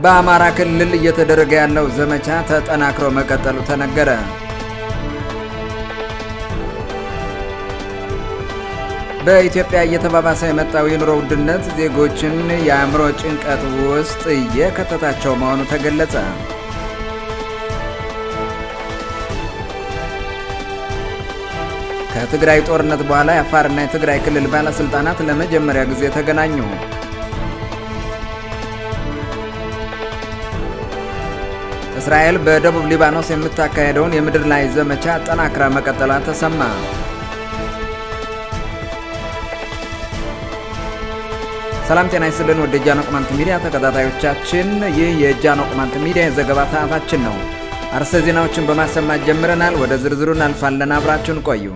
በአማራ ክልል እየተደረገ ያለው ዘመቻ ተጠናክሮ መቀጠሉ ተነገረ። በኢትዮጵያ እየተባባሰ የመጣው የኑሮ ውድነት ዜጎችን የአእምሮ ጭንቀት ውስጥ እየከተታቸው መሆኑ ተገለጸ። ከትግራይ ጦርነት በኋላ የአፋርና የትግራይ ክልል ባለስልጣናት ለመጀመሪያ ጊዜ ተገናኙ። እስራኤል በደቡብ ሊባኖስ የምታካሄደውን የምድር ላይ ዘመቻ ጠናክራ መቀጠሏ ተሰማ። ሰላም ጤና ይስጥልን። ወደ ጃኖ ቅማንት ሚዲያ ተከታታዮቻችን፣ ይህ የጃኖ ቅማንት ሚዲያ የዘገባ ሰዓታችን ነው። አርዕስተ ዜናዎችን በማሰማት ጀምረናል። ወደ ዝርዝሩ እናልፋለን። አብራችሁን ቆዩ።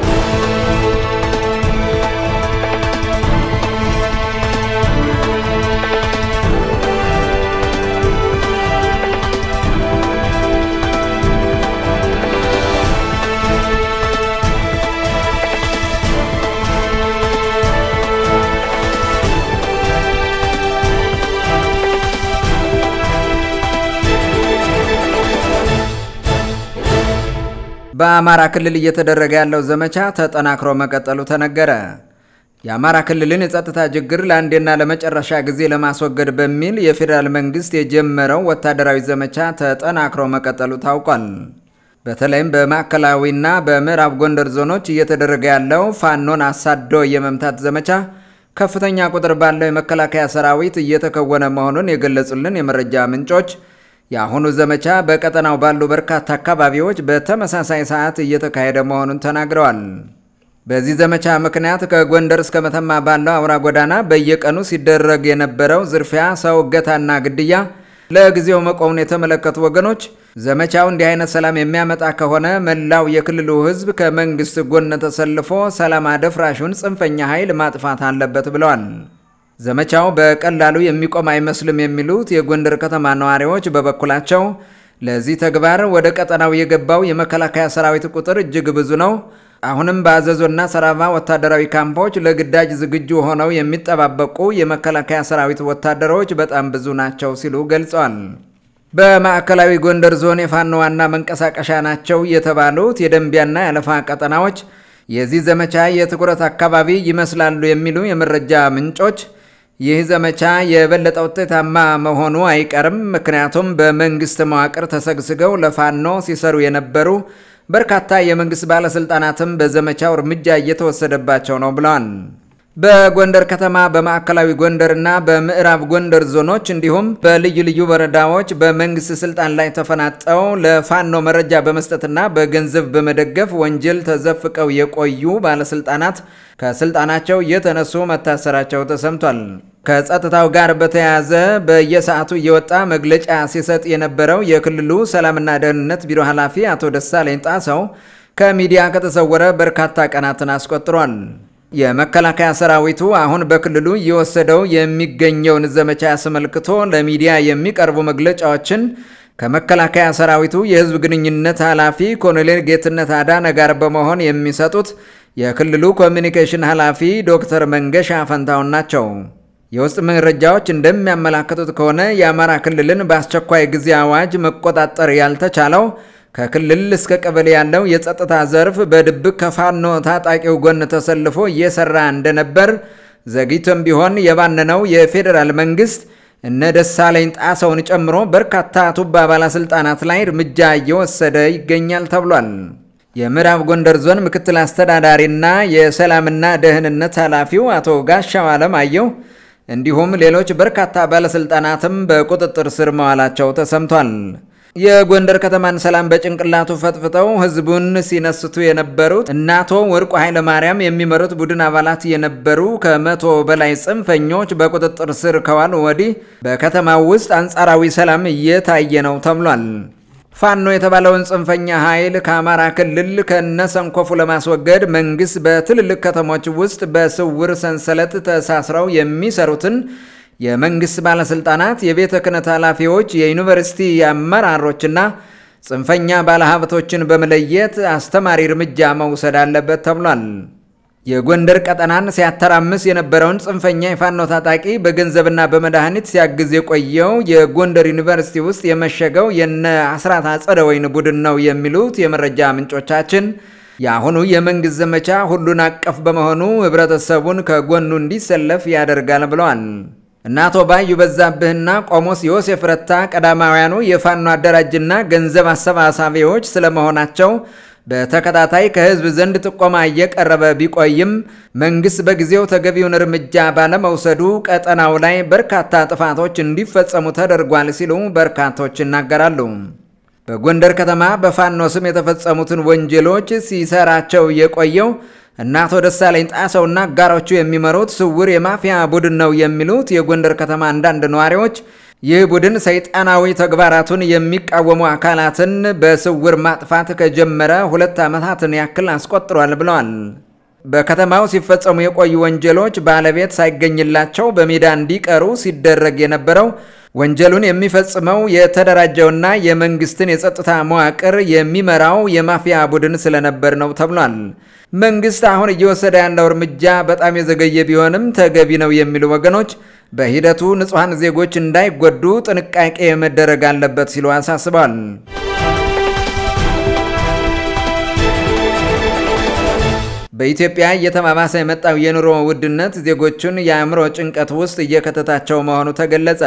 በአማራ ክልል እየተደረገ ያለው ዘመቻ ተጠናክሮ መቀጠሉ ተነገረ። የአማራ ክልልን የጸጥታ ችግር ለአንዴና ለመጨረሻ ጊዜ ለማስወገድ በሚል የፌዴራል መንግስት የጀመረው ወታደራዊ ዘመቻ ተጠናክሮ መቀጠሉ ታውቋል። በተለይም በማዕከላዊና በምዕራብ ጎንደር ዞኖች እየተደረገ ያለው ፋኖን አሳዶ የመምታት ዘመቻ ከፍተኛ ቁጥር ባለው የመከላከያ ሰራዊት እየተከወነ መሆኑን የገለጹልን የመረጃ ምንጮች የአሁኑ ዘመቻ በቀጠናው ባሉ በርካታ አካባቢዎች በተመሳሳይ ሰዓት እየተካሄደ መሆኑን ተናግረዋል። በዚህ ዘመቻ ምክንያት ከጎንደር እስከ መተማ ባለው አውራ ጎዳና በየቀኑ ሲደረግ የነበረው ዝርፊያ፣ ሰው እገታና ግድያ ለጊዜው መቆሙን የተመለከቱ ወገኖች ዘመቻው እንዲህ አይነት ሰላም የሚያመጣ ከሆነ መላው የክልሉ ሕዝብ ከመንግስት ጎን ተሰልፎ ሰላም አደፍራሹን ጽንፈኛ ኃይል ማጥፋት አለበት ብለዋል። ዘመቻው በቀላሉ የሚቆም አይመስልም የሚሉት የጎንደር ከተማ ነዋሪዎች በበኩላቸው ለዚህ ተግባር ወደ ቀጠናው የገባው የመከላከያ ሰራዊት ቁጥር እጅግ ብዙ ነው። አሁንም በአዘዞና ሰራባ ወታደራዊ ካምፖች ለግዳጅ ዝግጁ ሆነው የሚጠባበቁ የመከላከያ ሰራዊት ወታደሮች በጣም ብዙ ናቸው ሲሉ ገልጸዋል። በማዕከላዊ ጎንደር ዞን የፋኖ ዋና መንቀሳቀሻ ናቸው የተባሉት የደንቢያና ያለፋ ቀጠናዎች የዚህ ዘመቻ የትኩረት አካባቢ ይመስላሉ የሚሉ የመረጃ ምንጮች ይህ ዘመቻ የበለጠ ውጤታማ መሆኑ አይቀርም፣ ምክንያቱም በመንግስት መዋቅር ተሰግስገው ለፋኖ ሲሰሩ የነበሩ በርካታ የመንግስት ባለስልጣናትም በዘመቻው እርምጃ እየተወሰደባቸው ነው ብለዋል። በጎንደር ከተማ በማዕከላዊ ጎንደርና በምዕራብ ጎንደር ዞኖች እንዲሁም በልዩ ልዩ ወረዳዎች በመንግስት ስልጣን ላይ ተፈናጠው ለፋኖ መረጃ በመስጠትና በገንዘብ በመደገፍ ወንጀል ተዘፍቀው የቆዩ ባለስልጣናት ከስልጣናቸው የተነሱ መታሰራቸው ተሰምቷል። ከጸጥታው ጋር በተያያዘ በየሰዓቱ እየወጣ መግለጫ ሲሰጥ የነበረው የክልሉ ሰላምና ደህንነት ቢሮ ኃላፊ አቶ ደሳለኝ ጣሰው ከሚዲያ ከተሰወረ በርካታ ቀናትን አስቆጥሯል። የመከላከያ ሰራዊቱ አሁን በክልሉ እየወሰደው የሚገኘውን ዘመቻ አስመልክቶ ለሚዲያ የሚቀርቡ መግለጫዎችን ከመከላከያ ሰራዊቱ የህዝብ ግንኙነት ኃላፊ ኮሎኔል ጌትነት አዳነ ጋር በመሆን የሚሰጡት የክልሉ ኮሚኒኬሽን ኃላፊ ዶክተር መንገሻ ፈንታውን ናቸው። የውስጥ መረጃዎች እንደሚያመላክቱት ከሆነ የአማራ ክልልን በአስቸኳይ ጊዜ አዋጅ መቆጣጠር ያልተቻለው ከክልል እስከ ቀበሌ ያለው የጸጥታ ዘርፍ በድብቅ ከፋኖ ታጣቂው ጎን ተሰልፎ እየሰራ እንደነበር ዘግይቶም ቢሆን የባነነው የፌዴራል መንግስት እነ ደሳለኝ ጣሰውን ጨምሮ በርካታ ቱባ ባለስልጣናት ላይ እርምጃ እየወሰደ ይገኛል ተብሏል። የምዕራብ ጎንደር ዞን ምክትል አስተዳዳሪና የሰላምና ደህንነት ኃላፊው አቶ ጋሻው አለማየሁ እንዲሁም ሌሎች በርካታ ባለስልጣናትም በቁጥጥር ስር መዋላቸው ተሰምቷል። የጎንደር ከተማን ሰላም በጭንቅላቱ ፈጥፍጠው ህዝቡን ሲነስቱ የነበሩት እነ አቶ ወርቁ ኃይለማርያም የሚመሩት ቡድን አባላት የነበሩ ከመቶ በላይ ጽንፈኞች በቁጥጥር ስር ከዋሉ ወዲህ በከተማው ውስጥ አንጻራዊ ሰላም እየታየ ነው ተብሏል። ፋኖ የተባለውን ጽንፈኛ ኃይል ከአማራ ክልል ከነሰንኮፉ ለማስወገድ መንግስት በትልልቅ ከተሞች ውስጥ በስውር ሰንሰለት ተሳስረው የሚሰሩትን የመንግስት ባለስልጣናት፣ የቤተ ክህነት ኃላፊዎች፣ የዩኒቨርሲቲ አመራሮችና ጽንፈኛ ባለሀብቶችን በመለየት አስተማሪ እርምጃ መውሰድ አለበት ተብሏል። የጎንደር ቀጠናን ሲያተራምስ የነበረውን ጽንፈኛ የፋኖ ታጣቂ በገንዘብና በመድኃኒት ሲያግዝ የቆየው የጎንደር ዩኒቨርሲቲ ውስጥ የመሸገው የነ አስራት አጸደወይን ቡድን ነው የሚሉት የመረጃ ምንጮቻችን የአሁኑ የመንግስት ዘመቻ ሁሉን አቀፍ በመሆኑ ህብረተሰቡን ከጎኑ እንዲሰለፍ ያደርጋል ብለዋል። እነ አቶ ባዩ በዛብህና ቆሞስ ዮሴፍ ረታ ቀዳማውያኑ የፋኖ አደራጅና ገንዘብ አሰባሳቢዎች ስለመሆናቸው በተከታታይ ከህዝብ ዘንድ ጥቆማ እየቀረበ ቢቆይም መንግስት በጊዜው ተገቢውን እርምጃ ባለመውሰዱ ቀጠናው ላይ በርካታ ጥፋቶች እንዲፈጸሙ ተደርጓል ሲሉ በርካቶች ይናገራሉ። በጎንደር ከተማ በፋኖ ስም የተፈጸሙትን ወንጀሎች ሲሰራቸው የቆየው እነ አቶ ደሳለኝ ጣሰውና አጋሮቹ የሚመሩት ስውር የማፊያ ቡድን ነው የሚሉት የጎንደር ከተማ አንዳንድ ነዋሪዎች ይህ ቡድን ሰይጣናዊ ተግባራቱን የሚቃወሙ አካላትን በስውር ማጥፋት ከጀመረ ሁለት ዓመታትን ያክል አስቆጥሯል ብለዋል። በከተማው ሲፈጸሙ የቆዩ ወንጀሎች ባለቤት ሳይገኝላቸው በሜዳ እንዲቀሩ ሲደረግ የነበረው ወንጀሉን የሚፈጽመው የተደራጀውና የመንግስትን የጸጥታ መዋቅር የሚመራው የማፊያ ቡድን ስለነበር ነው ተብሏል። መንግስት አሁን እየወሰደ ያለው እርምጃ በጣም የዘገየ ቢሆንም ተገቢ ነው የሚሉ ወገኖች በሂደቱ ንጹሐን ዜጎች እንዳይጎዱ ጥንቃቄ መደረግ አለበት ሲሉ አሳስበዋል። በኢትዮጵያ እየተባባሰ የመጣው የኑሮ ውድነት ዜጎቹን የአእምሮ ጭንቀት ውስጥ እየከተታቸው መሆኑ ተገለጸ።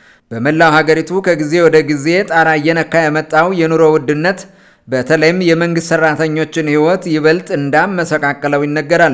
በመላው ሀገሪቱ ከጊዜ ወደ ጊዜ ጣራ እየነካ የመጣው የኑሮ ውድነት በተለይም የመንግሥት ሠራተኞችን ሕይወት ይበልጥ እንዳመሰቃቀለው ይነገራል።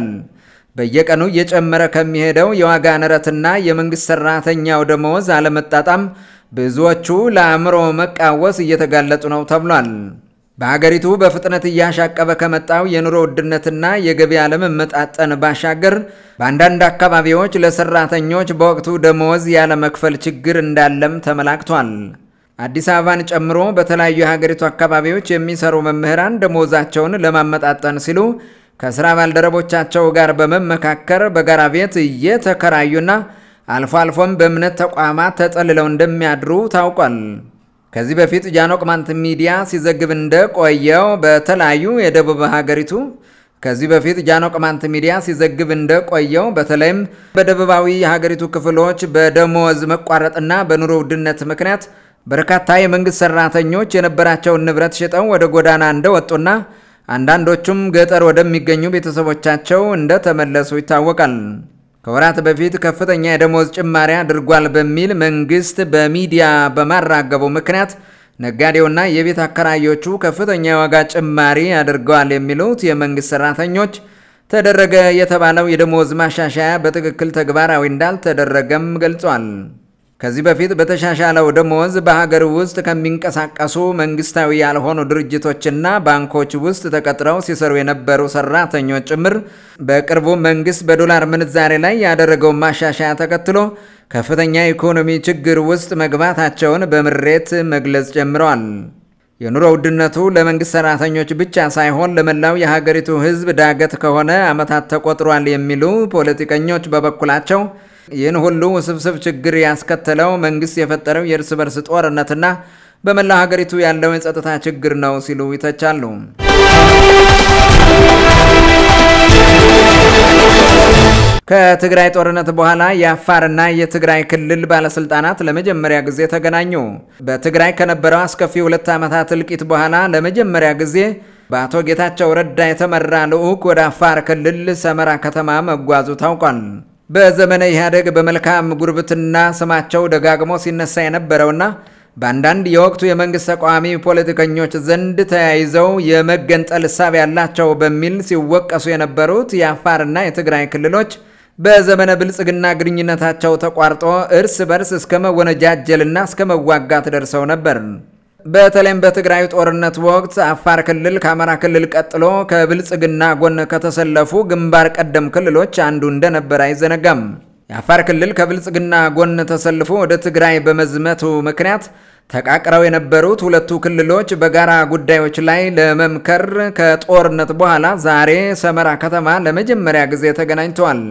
በየቀኑ እየጨመረ ከሚሄደው የዋጋ ንረትና የመንግሥት ሠራተኛው ደመወዝ አለመጣጣም ብዙዎቹ ለአእምሮ መቃወስ እየተጋለጡ ነው ተብሏል። በሀገሪቱ በፍጥነት እያሻቀበ ከመጣው የኑሮ ውድነትና የገቢ አለመመጣጠን ባሻገር በአንዳንድ አካባቢዎች ለሰራተኞች በወቅቱ ደመወዝ ያለመክፈል ችግር እንዳለም ተመላክቷል። አዲስ አበባን ጨምሮ በተለያዩ የሀገሪቱ አካባቢዎች የሚሰሩ መምህራን ደመወዛቸውን ለማመጣጠን ሲሉ ከስራ ባልደረቦቻቸው ጋር በመመካከር በጋራ ቤት እየተከራዩና አልፎ አልፎም በእምነት ተቋማት ተጠልለው እንደሚያድሩ ታውቋል። ከዚህ በፊት ጃኖ ቅማንት ሚዲያ ሲዘግብ እንደቆየው በተለያዩ የደቡብ ሀገሪቱ ከዚህ በፊት ጃኖ ቅማንት ሚዲያ ሲዘግብ እንደቆየው በተለይም በደቡባዊ የሀገሪቱ ክፍሎች በደሞዝ መቋረጥና በኑሮ ውድነት ምክንያት በርካታ የመንግሥት ሠራተኞች የነበራቸውን ንብረት ሽጠው ወደ ጎዳና እንደወጡና አንዳንዶቹም ገጠር ወደሚገኙ ቤተሰቦቻቸው እንደተመለሱ ይታወቃል። ከወራት በፊት ከፍተኛ የደሞዝ ጭማሪ አድርጓል በሚል መንግስት በሚዲያ በማራገቡ ምክንያት ነጋዴውና የቤት አከራዮቹ ከፍተኛ የዋጋ ጭማሪ አድርገዋል የሚሉት የመንግስት ሰራተኞች ተደረገ የተባለው የደሞዝ ማሻሻያ በትክክል ተግባራዊ እንዳልተደረገም ገልጿል። ከዚህ በፊት በተሻሻለው ደሞዝ በሀገር ውስጥ ከሚንቀሳቀሱ መንግስታዊ ያልሆኑ ድርጅቶችና ባንኮች ውስጥ ተቀጥረው ሲሰሩ የነበሩ ሰራተኞች ጭምር በቅርቡ መንግስት በዶላር ምንዛሬ ላይ ያደረገውን ማሻሻያ ተከትሎ ከፍተኛ የኢኮኖሚ ችግር ውስጥ መግባታቸውን በምሬት መግለጽ ጀምረዋል። የኑሮ ውድነቱ ለመንግስት ሰራተኞች ብቻ ሳይሆን ለመላው የሀገሪቱ ሕዝብ ዳገት ከሆነ ዓመታት ተቆጥሯል የሚሉ ፖለቲከኞች በበኩላቸው ይህን ሁሉ ውስብስብ ችግር ያስከተለው መንግስት የፈጠረው የእርስ በርስ ጦርነትና በመላው ሀገሪቱ ያለው የጸጥታ ችግር ነው ሲሉ ይተቻሉ። ከትግራይ ጦርነት በኋላ የአፋርና የትግራይ ክልል ባለስልጣናት ለመጀመሪያ ጊዜ ተገናኙ። በትግራይ ከነበረው አስከፊ ሁለት ዓመታት እልቂት በኋላ ለመጀመሪያ ጊዜ በአቶ ጌታቸው ረዳ የተመራ ልዑክ ወደ አፋር ክልል ሰመራ ከተማ መጓዙ ታውቋል። በዘመነ ኢህአዴግ በመልካም ጉርብትና ስማቸው ደጋግሞ ሲነሳ የነበረውና በአንዳንድ የወቅቱ የመንግሥት ተቃዋሚ ፖለቲከኞች ዘንድ ተያይዘው የመገንጠል እሳቤ ያላቸው በሚል ሲወቀሱ የነበሩት የአፋርና የትግራይ ክልሎች በዘመነ ብልጽግና ግንኙነታቸው ተቋርጦ እርስ በርስ እስከ መወነጃጀልና እስከ መዋጋት ደርሰው ነበር። በተለይም በትግራይ ጦርነት ወቅት አፋር ክልል ከአማራ ክልል ቀጥሎ ከብልጽግና ጎን ከተሰለፉ ግንባር ቀደም ክልሎች አንዱ እንደነበር አይዘነጋም። የአፋር ክልል ከብልጽግና ጎን ተሰልፎ ወደ ትግራይ በመዝመቱ ምክንያት ተቃቅረው የነበሩት ሁለቱ ክልሎች በጋራ ጉዳዮች ላይ ለመምከር ከጦርነት በኋላ ዛሬ ሰመራ ከተማ ለመጀመሪያ ጊዜ ተገናኝተዋል።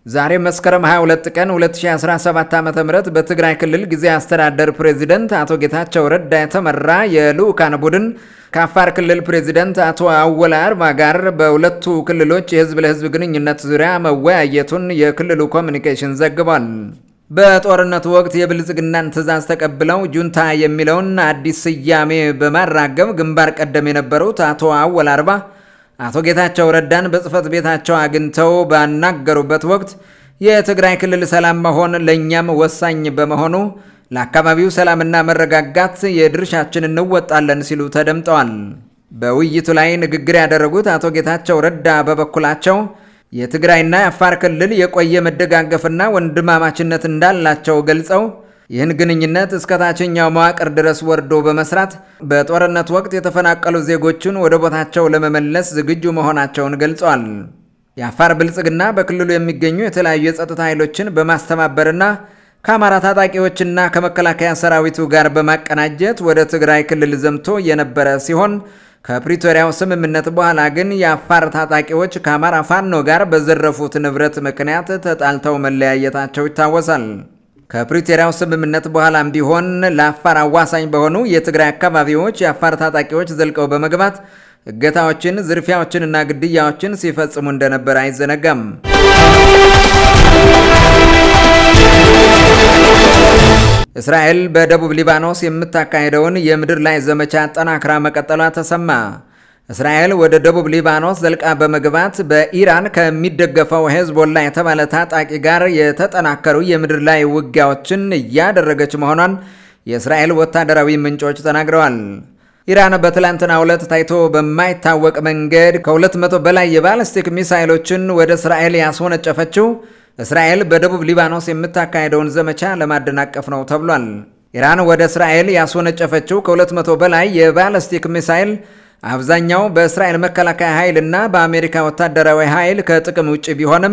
ዛሬ መስከረም 22 ቀን 2017 ዓ ም በትግራይ ክልል ጊዜያዊ አስተዳደር ፕሬዚደንት አቶ ጌታቸው ረዳ የተመራ የልዑካን ቡድን ከአፋር ክልል ፕሬዚደንት አቶ አወል አርባ ጋር በሁለቱ ክልሎች የህዝብ ለህዝብ ግንኙነት ዙሪያ መወያየቱን የክልሉ ኮሚኒኬሽን ዘግቧል። በጦርነቱ ወቅት የብልጽግናን ትዕዛዝ ተቀብለው ጁንታ የሚለውን አዲስ ስያሜ በማራገብ ግንባር ቀደም የነበሩት አቶ አወል አርባ አቶ ጌታቸው ረዳን በጽህፈት ቤታቸው አግኝተው ባናገሩበት ወቅት የትግራይ ክልል ሰላም መሆን ለእኛም ወሳኝ በመሆኑ ለአካባቢው ሰላምና መረጋጋት የድርሻችን እንወጣለን ሲሉ ተደምጠዋል። በውይይቱ ላይ ንግግር ያደረጉት አቶ ጌታቸው ረዳ በበኩላቸው የትግራይና የአፋር ክልል የቆየ መደጋገፍና ወንድማማችነት እንዳላቸው ገልጸው ይህን ግንኙነት እስከ ታችኛው መዋቅር ድረስ ወርዶ በመስራት በጦርነት ወቅት የተፈናቀሉ ዜጎችን ወደ ቦታቸው ለመመለስ ዝግጁ መሆናቸውን ገልጸዋል። የአፋር ብልጽግና በክልሉ የሚገኙ የተለያዩ የጸጥታ ኃይሎችን በማስተባበርና ከአማራ ታጣቂዎችና ከመከላከያ ሰራዊቱ ጋር በማቀናጀት ወደ ትግራይ ክልል ዘምቶ የነበረ ሲሆን ከፕሪቶሪያው ስምምነት በኋላ ግን የአፋር ታጣቂዎች ከአማራ ፋኖ ጋር በዘረፉት ንብረት ምክንያት ተጣልተው መለያየታቸው ይታወሳል። ከፕሪቶሪያው ስምምነት በኋላም ቢሆን ለአፋር አዋሳኝ በሆኑ የትግራይ አካባቢዎች የአፋር ታጣቂዎች ዘልቀው በመግባት እገታዎችን፣ ዝርፊያዎችንና ግድያዎችን ሲፈጽሙ እንደነበር አይዘነጋም። እስራኤል በደቡብ ሊባኖስ የምታካሄደውን የምድር ላይ ዘመቻ አጠናክራ መቀጠሏ ተሰማ። እስራኤል ወደ ደቡብ ሊባኖስ ዘልቃ በመግባት በኢራን ከሚደገፈው ሄዝቦላ የተባለ ታጣቂ ጋር የተጠናከሩ የምድር ላይ ውጊያዎችን እያደረገች መሆኗን የእስራኤል ወታደራዊ ምንጮች ተናግረዋል። ኢራን በትላንትናው ዕለት ታይቶ በማይታወቅ መንገድ ከ200 በላይ የባለስቲክ ሚሳይሎችን ወደ እስራኤል ያስወነጨፈችው እስራኤል በደቡብ ሊባኖስ የምታካሄደውን ዘመቻ ለማደናቀፍ ነው ተብሏል። ኢራን ወደ እስራኤል ያስወነጨፈችው ከ200 በላይ የባለስቲክ ሚሳይል አብዛኛው በእስራኤል መከላከያ ኃይል እና በአሜሪካ ወታደራዊ ኃይል ከጥቅም ውጭ ቢሆንም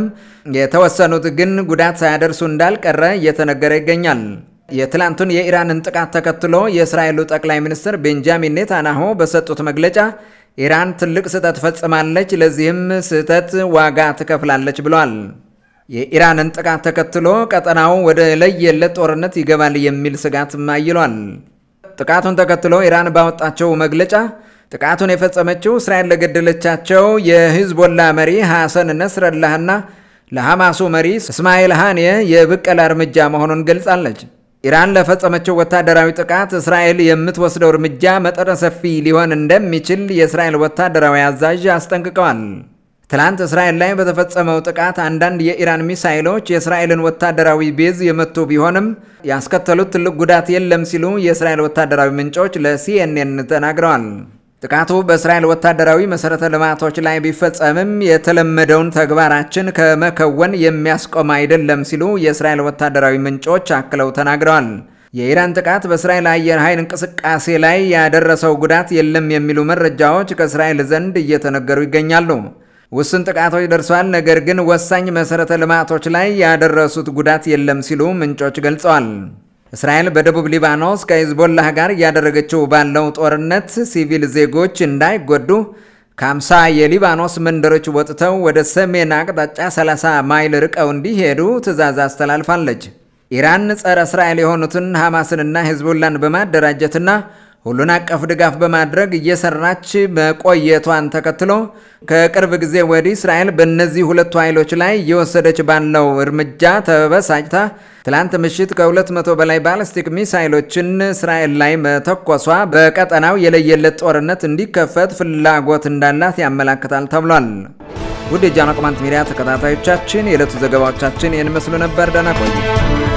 የተወሰኑት ግን ጉዳት ሳያደርሱ እንዳልቀረ እየተነገረ ይገኛል። የትላንቱን የኢራንን ጥቃት ተከትሎ የእስራኤሉ ጠቅላይ ሚኒስትር ቤንጃሚን ኔታንያሁ በሰጡት መግለጫ ኢራን ትልቅ ስህተት ፈጽማለች፣ ለዚህም ስህተት ዋጋ ትከፍላለች ብለዋል። የኢራንን ጥቃት ተከትሎ ቀጠናው ወደ ለየለት ጦርነት ይገባል የሚል ስጋትም አይሏል። ጥቃቱን ተከትሎ ኢራን ባወጣቸው መግለጫ ጥቃቱን የፈጸመችው እስራኤል ለገደለቻቸው የሂዝቦላ መሪ ሐሰን ነስረላህና ለሐማሱ መሪ እስማኤል ሃኒየ የብቀላ እርምጃ መሆኑን ገልጻለች። ኢራን ለፈጸመችው ወታደራዊ ጥቃት እስራኤል የምትወስደው እርምጃ መጠነ ሰፊ ሊሆን እንደሚችል የእስራኤል ወታደራዊ አዛዥ አስጠንቅቀዋል። ትላንት እስራኤል ላይ በተፈጸመው ጥቃት አንዳንድ የኢራን ሚሳይሎች የእስራኤልን ወታደራዊ ቤዝ የመቱ ቢሆንም ያስከተሉት ትልቅ ጉዳት የለም ሲሉ የእስራኤል ወታደራዊ ምንጮች ለሲኤንኤን ተናግረዋል። ጥቃቱ በእስራኤል ወታደራዊ መሠረተ ልማቶች ላይ ቢፈጸምም የተለመደውን ተግባራችን ከመከወን የሚያስቆም አይደለም ሲሉ የእስራኤል ወታደራዊ ምንጮች አክለው ተናግረዋል። የኢራን ጥቃት በእስራኤል አየር ኃይል እንቅስቃሴ ላይ ያደረሰው ጉዳት የለም የሚሉ መረጃዎች ከእስራኤል ዘንድ እየተነገሩ ይገኛሉ። ውስን ጥቃቶች ደርሷል፣ ነገር ግን ወሳኝ መሠረተ ልማቶች ላይ ያደረሱት ጉዳት የለም ሲሉ ምንጮች ገልጸዋል። እስራኤል በደቡብ ሊባኖስ ከሂዝቦላህ ጋር እያደረገችው ባለው ጦርነት ሲቪል ዜጎች እንዳይጎዱ ከ50 የሊባኖስ መንደሮች ወጥተው ወደ ሰሜን አቅጣጫ 30 ማይል ርቀው እንዲሄዱ ትዕዛዝ አስተላልፋለች። ኢራን ጸረ እስራኤል የሆኑትን ሐማስንና ሂዝቦላን በማደራጀትና ሁሉን አቀፍ ድጋፍ በማድረግ እየሰራች መቆየቷን ተከትሎ ከቅርብ ጊዜ ወዲህ እስራኤል በእነዚህ ሁለቱ ኃይሎች ላይ እየወሰደች ባለው እርምጃ ተበሳጭታ ትላንት ምሽት ከ200 በላይ ባለስቲክ ሚሳይሎችን እስራኤል ላይ መተኮሷ በቀጠናው የለየለት ጦርነት እንዲከፈት ፍላጎት እንዳላት ያመላክታል ተብሏል። ውድ የጃኖ ቅማንት ሚዲያ ተከታታዮቻችን የዕለቱ ዘገባዎቻችን ይህን መስሉ ነበር። ደህና ቆዩ።